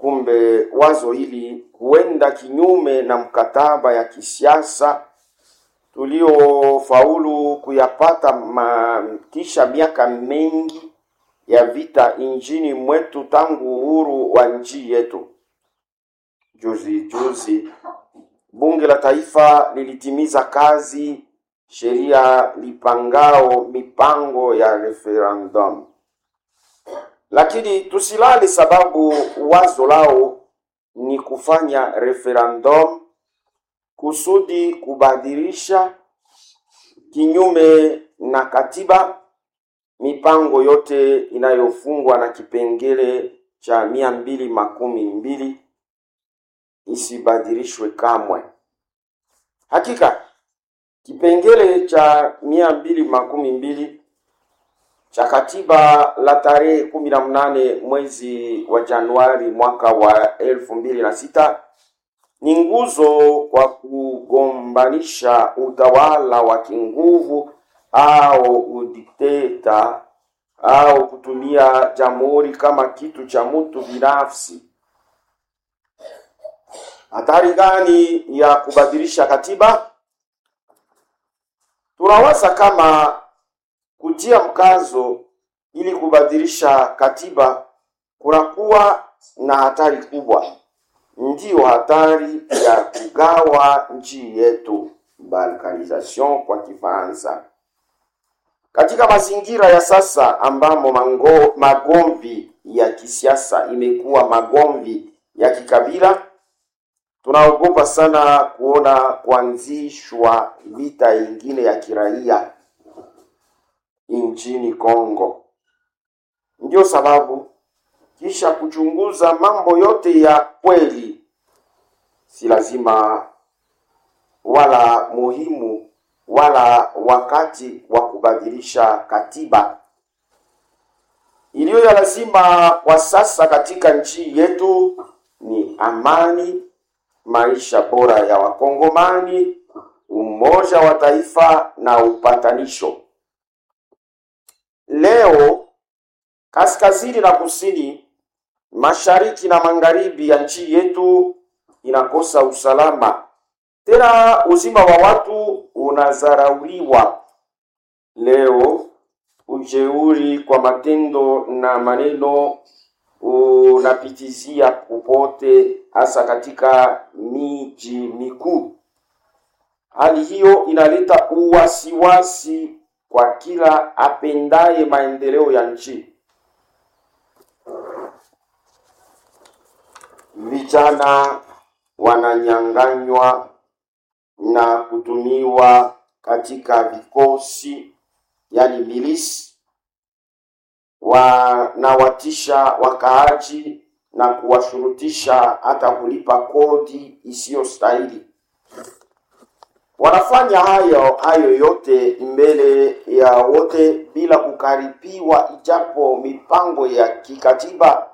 Kumbe wazo hili huenda kinyume na mkataba ya kisiasa tuliofaulu kuyapata ma, kisha miaka mengi ya vita nchini mwetu tangu uhuru wa nchi yetu. Juzi juzi bunge la taifa lilitimiza kazi sheria lipangao mipango ya referendum, lakini tusilale, sababu wazo lao ni kufanya referendum kusudi kubadilisha kinyume na katiba mipango yote inayofungwa na kipengele cha mia mbili makumi mbili isibadilishwe kamwe. Hakika kipengele cha mia mbili makumi mbili cha katiba la tarehe kumi na mnane mwezi wa Januari mwaka wa elfu mbili na sita ni nguzo kwa kugombanisha utawala wa kinguvu au udikteta au kutumia jamhuri kama kitu cha mtu binafsi. Hatari gani ya kubadilisha katiba? Tunawaza kama kutia mkazo ili kubadilisha katiba kunakuwa na hatari kubwa, ndiyo hatari ya kugawa nchi yetu, balkanisation kwa Kifaransa. Katika mazingira ya sasa ambamo mango, magomvi ya kisiasa imekuwa magomvi ya kikabila, tunaogopa sana kuona kuanzishwa vita ingine ya kiraia nchini Kongo. Ndio sababu kisha kuchunguza mambo yote ya kweli, si lazima wala muhimu wala wakati wa kubadilisha katiba iliyo ya lazima kwa sasa katika nchi yetu ni amani, maisha bora ya Wakongomani, umoja wa taifa na upatanisho. Leo kaskazini na kusini, mashariki na magharibi ya nchi yetu inakosa usalama, tena uzima wa watu unazarauliwa. Leo ujeuri kwa matendo na maneno unapitizia popote, hasa katika miji mikuu. Hali hiyo inaleta uwasiwasi kwa kila apendaye maendeleo ya nchi. Vijana wananyang'anywa na kutumiwa katika vikosi, yani milisi, wanawatisha wakaaji na kuwashurutisha hata kulipa kodi isiyostahili. Wanafanya hayo hayo yote mbele ya wote bila kukaripiwa, ijapo mipango ya kikatiba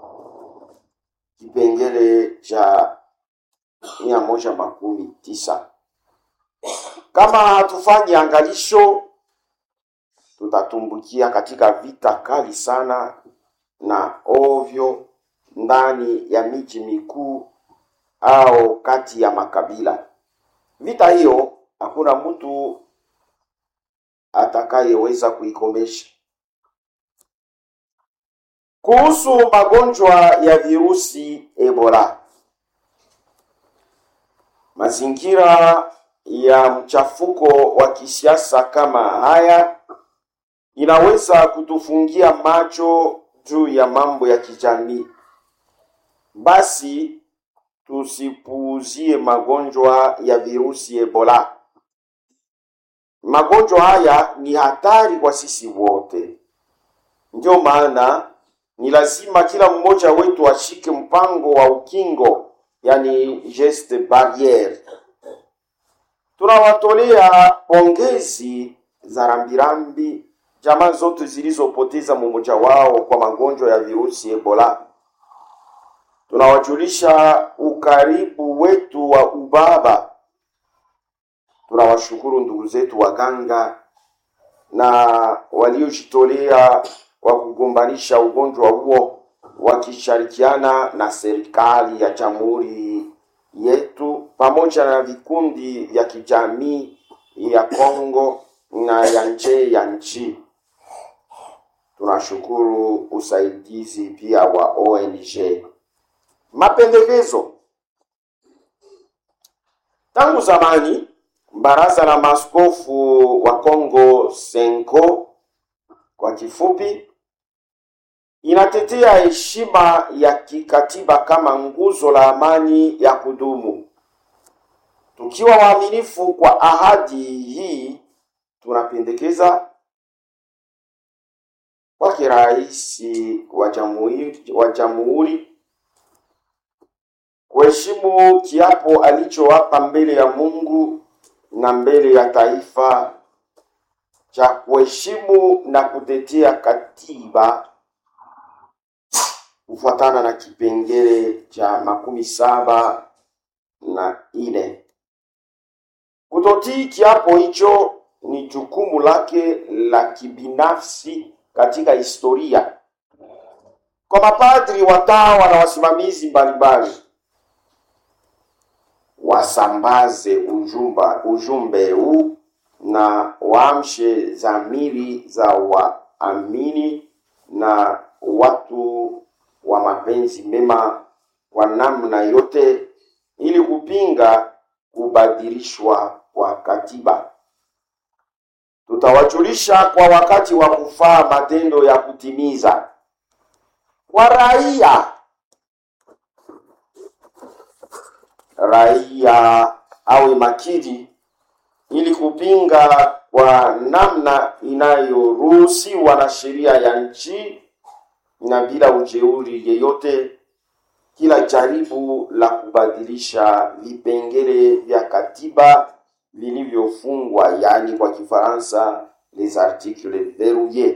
kipengele cha mia moja makumi tisa. Kama hatufanyi angalisho, tutatumbukia katika vita kali sana na ovyo ndani ya miji mikuu au kati ya makabila. Vita hiyo hakuna mtu atakayeweza kuikomesha. Kuhusu magonjwa ya virusi Ebola, mazingira ya mchafuko wa kisiasa kama haya inaweza kutufungia macho juu ya mambo ya kijamii. Basi tusipuuzie magonjwa ya virusi Ebola. Magonjwa haya ni hatari kwa sisi wote, ndio maana ni lazima kila mmoja wetu ashike mpango wa ukingo, yani geste barriere. Tunawatolea pongezi za rambirambi jamaa zote zilizopoteza mmoja wao kwa magonjwa ya virusi Ebola. Tunawajulisha ukaribu wetu wa ubaba. Tunawashukuru ndugu zetu waganga na waliojitolea kwa kugombanisha ugonjwa huo wakishirikiana na serikali ya jamhuri yetu pamoja na vikundi vya kijamii ya Kongo na ya nje ya nchi. Tunashukuru usaidizi pia wa ONG. Mapendekezo. Tangu zamani Baraza la Maaskofu wa Kongo Senko kwa kifupi inatetea heshima ya kikatiba kama nguzo la amani ya kudumu. Tukiwa waaminifu kwa ahadi hii, tunapendekeza kwake rais wa jamhuri wa jamhuri kuheshimu kiapo alichowapa mbele ya Mungu na mbele ya taifa cha kuheshimu na kutetea katiba kufuatana na kipengele cha makumi saba na ine. Kutotii kiapo hicho ni jukumu lake la kibinafsi katika historia. Kwa mapadri, watawa na wasimamizi mbalimbali, wasambaze ujumba, ujumbe huu na waamshe dhamiri za waamini na watu wa mapenzi mema kwa namna yote ili kupinga kubadilishwa kwa katiba. Tutawajulisha kwa wakati wa kufaa matendo ya kutimiza kwa raia. Raia awe makini ili kupinga kwa namna inayoruhusiwa na sheria ya nchi na bila ujeuri yeyote kila jaribu la kubadilisha vipengele vya katiba vilivyofungwa, yaani kwa Kifaransa les articles verrouilles.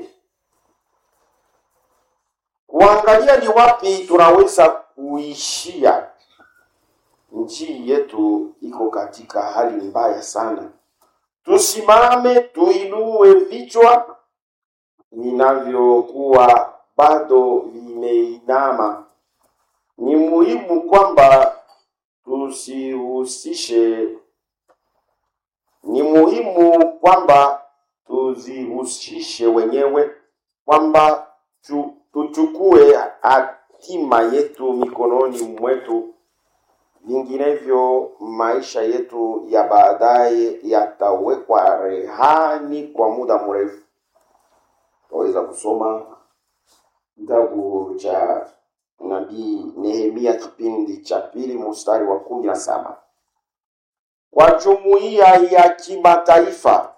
Kuangalia ni wapi tunaweza kuishia. Nchi yetu iko katika hali mbaya sana. Tusimame, tuinue vichwa vinavyokuwa bado vimeinama. Ni muhimu kwamba tusihusishe, ni muhimu kwamba tuzihusishe wenyewe, kwamba tu, tuchukue hatima yetu mikononi mwetu, vinginevyo maisha yetu ya baadaye yatawekwa rehani kwa muda mrefu. Tunaweza kusoma kitabu cha nabii Nehemia kipindi cha pili mstari wa kumi na saba. Kwa jumuiya ya kimataifa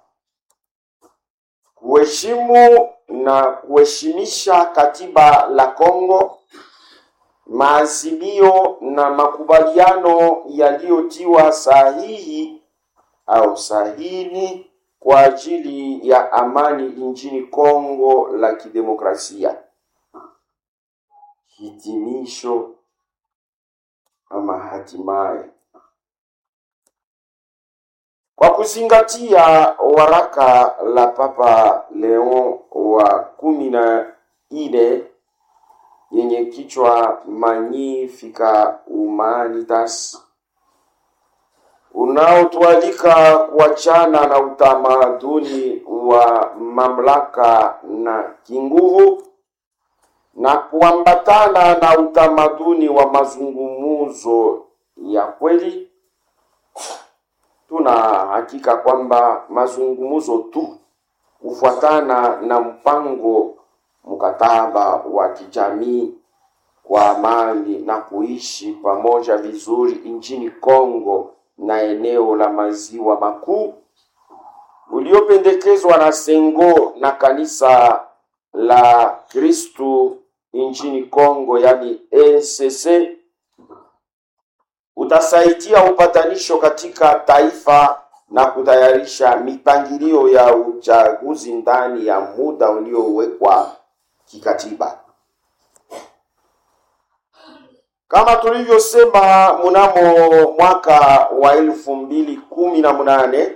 kuheshimu na kuheshimisha katiba la Kongo, maazimio na makubaliano yaliyotiwa sahihi au sahini kwa ajili ya amani nchini Kongo la Kidemokrasia. Hitimisho ama hatimaye, kwa kuzingatia waraka la Papa Leon wa kumi na nne yenye kichwa Magnificat Humanitas unaotualika kuachana na utamaduni wa mamlaka na kinguvu na kuambatana na utamaduni wa mazungumzo ya kweli. Tuna hakika kwamba mazungumzo tu kufuatana na mpango mkataba wa kijamii kwa amani na kuishi pamoja vizuri nchini Kongo na eneo la maziwa makuu uliopendekezwa na Sengo na kanisa la Kristu nchini Kongo, yani ECC, utasaidia upatanisho katika taifa na kutayarisha mipangilio ya uchaguzi ndani ya muda uliowekwa kikatiba. Kama tulivyosema mnamo mwaka wa elfu mbili kumi na munane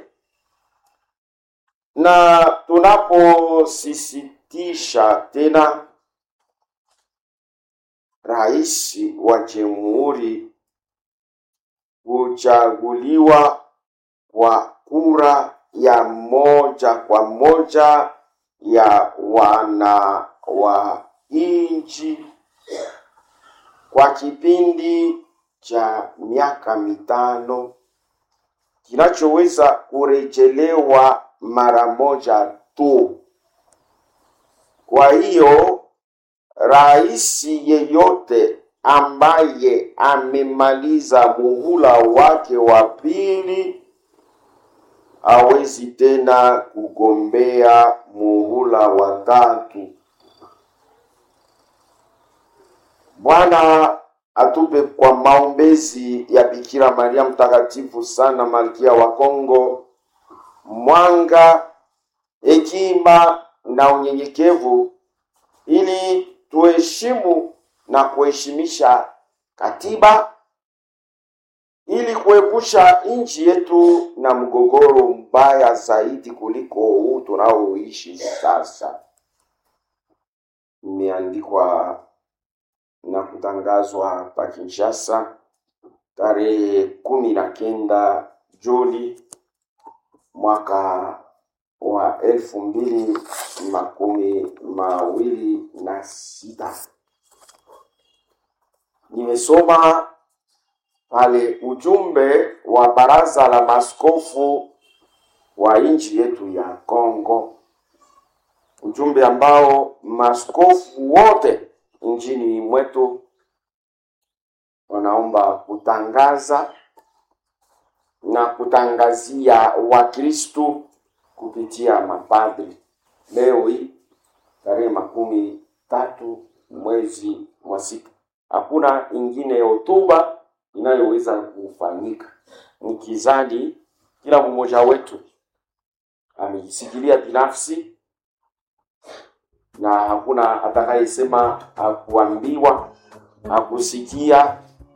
na tunaposisitiza tena rais wa jamhuri huchaguliwa kwa kura ya moja kwa moja ya wana wa nchi kwa kipindi cha miaka mitano kinachoweza kurejelewa mara moja tu. Kwa hiyo rais yeyote ambaye amemaliza muhula wake wa pili hawezi tena kugombea muhula wa tatu. Bwana atupe kwa maombezi ya Bikira Maria mtakatifu sana, malkia wa Kongo, mwanga, hekima na unyenyekevu, ili tuheshimu na kuheshimisha katiba, ili kuepusha nchi yetu na mgogoro mbaya zaidi kuliko huu tunaoishi sasa. Imeandikwa na kutangazwa pa Kinshasa tarehe kumi na kenda Juni mwaka wa elfu mbili makumi mawili na sita. Nimesoma pale ujumbe wa baraza la maskofu wa nchi yetu ya Kongo, ujumbe ambao maskofu wote nchini mwetu wanaomba kutangaza na kutangazia Wakristu kupitia mapadri. Leo hii tarehe makumi tatu mwezi wa sita, hakuna ingine hotuba inayoweza kufanyika. Nikizani kila mmoja wetu amejisikilia binafsi na hakuna atakayesema hakuambiwa, hakusikia